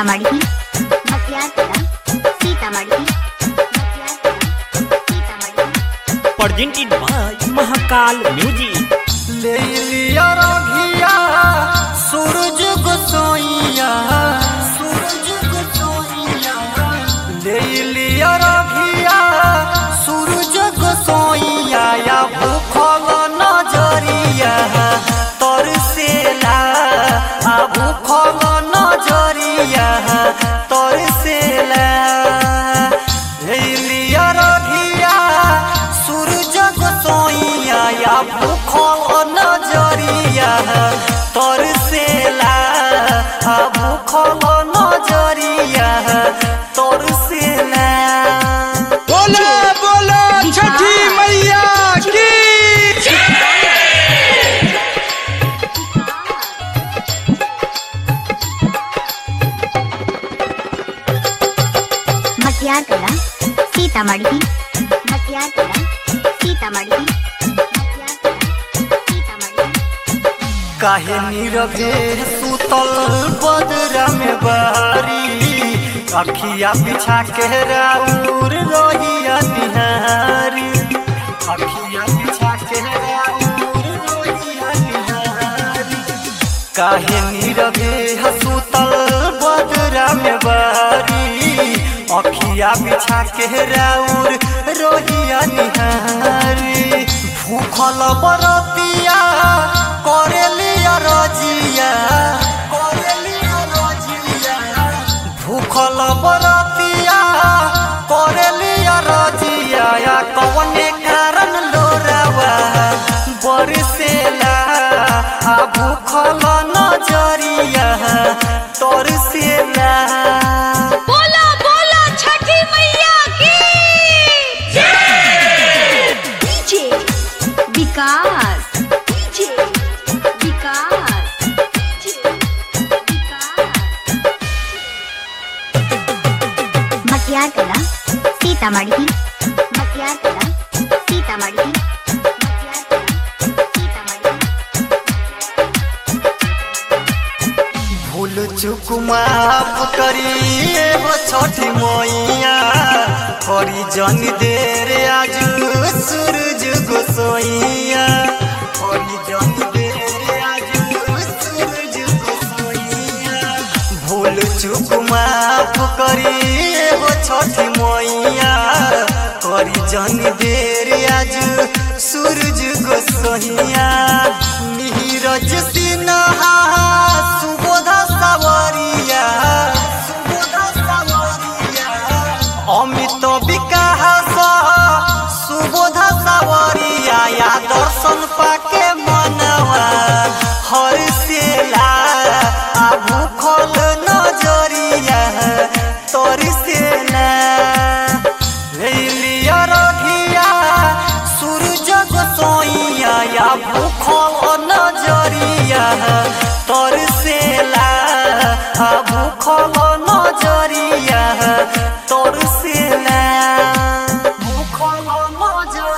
Sitamarhi Bakhtiyarpura Sitamarhi Bakhtiyarpura Sitamarhi presented by Mahakal music ले लिया रघिया सूरज गोसोइया सूरज गोसोइया ले लिया रघिया सूरज गोसोइया या भूखल नजरिया तरसेला आ भूखल नजरिया तरसेला ले लिया रघिया सूरज गोसोइया या भूखल नजरिया तरसेला आ भूखल नजरिया तरसेला बोला बोला छठी मैया की बख्तियारपुरा सीतामढ़ी बख्तियारपुरा सीतामढ़ी बख्तियारपुरा सीतामढ़ी काहे नीरवे सुतल बदरा में बारी अखिया पिछा के राउर रोहिया निहारी अखिया पिछा के राउर रोहिया निहारी काहे नीरवे सुतल बदरा में बारी अखिया बिछा के राउर रोहिया निहारी भूखल बरतिया करेलिया रजिया करेलिया रजिया भूखल बरतिया करेलिया रजिया या कवने कारण लोरावा बरसेला आ भूखल नजरिया तरसेला बोला बोला छठी मैया की DJ Vikas DJ Vikas DJ Vikas Bakhtiyarpura Sitamarhi Bakhtiyarpura Sitamarhi Bakhtiyarpura Sitamarhi भूल चुक माफ करिए हो छठी मैया करी जन देर आज सूरज गोसोइया करी जन देर आज सूरज गोसोइया भूल चुक माफ करिए हो छठी मैया करी जन देर आज सूरज गोसोइया नीरज सिन्हा सुबोध सावरिया सुबोध सावरिया अमित विकास सुबोध सावरिया या दर्शन पाके मनवा हरसेला आ भूखल नजरिया तरसेला लिया रघिया सूरज गोसोइया या भूखल नजरिया तरसेला आ भूखल